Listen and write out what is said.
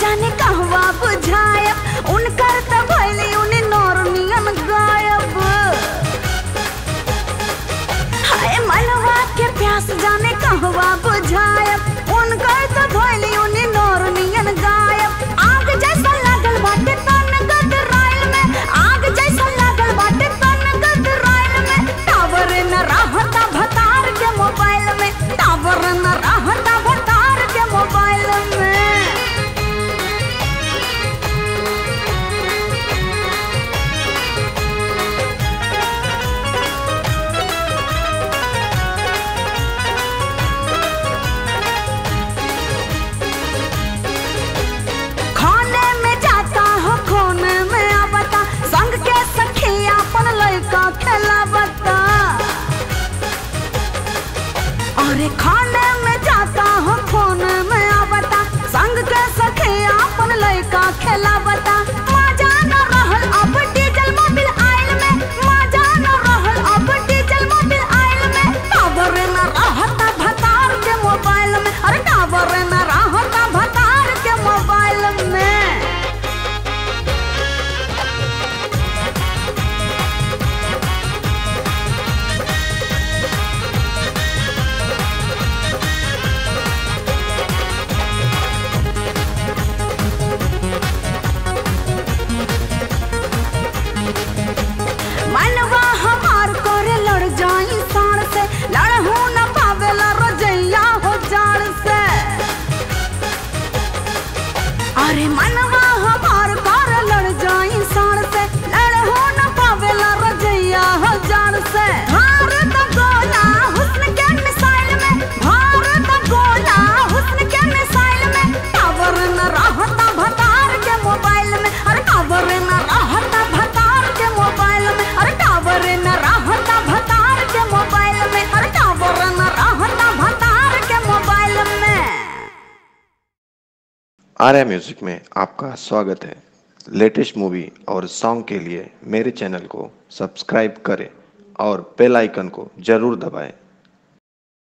जाने कहवा बुझायब उनकर त भइली उनी नौरनियन गायब हाय मनवा के प्यास जाने कहवा बुझायब उनकर त भइली उनी नौरनियन गायब आग जैसा लागल बाटे तन गदराइल में आग जैसा लागल बाटे तन गदराइल में टावर न रहता भतार के मोबाइल में टावर न रहता भतार के मोबाइल में खाने में जाता हो खोने में आवता संग के सखी अपन लड़का खेलावता अरे खाने में जाता हो खोने में आवता संग के सखी अपन लड़का खेलावता मजा न रहल अब डीजल मोबिल आइल में मजा न रहल अब डीजल मोबिल आइल में टावर न रहता भतार के मोबाइल में अरे टावर न रहता भतार के मोबाइल में मनवा हमार करे लड़ जाई साड़ से लड़हू न पावेला रजैया हो जाड़ से अरे मनवा हमार करे लड़ जाई साड़ से लड़हू न पावेला रजैया हो जाड़ से भारत गोला हुस्न के मिसाइल में भारत गोला हुस्न के मिसाइल में टावर न रहता भतार के मोबाइल में अरे टावर न रहता भतार के मोबाइल में अरे टावर न रहता भतार के मोबाइल में अरे टावर न रहता भतार के मोबाइल में आर्या म्यूजिक में आपका स्वागत है लेटेस्ट मूवी और सॉन्ग के लिए मेरे चैनल को सब्सक्राइब करें और बेल आइकन को जरूर दबाएं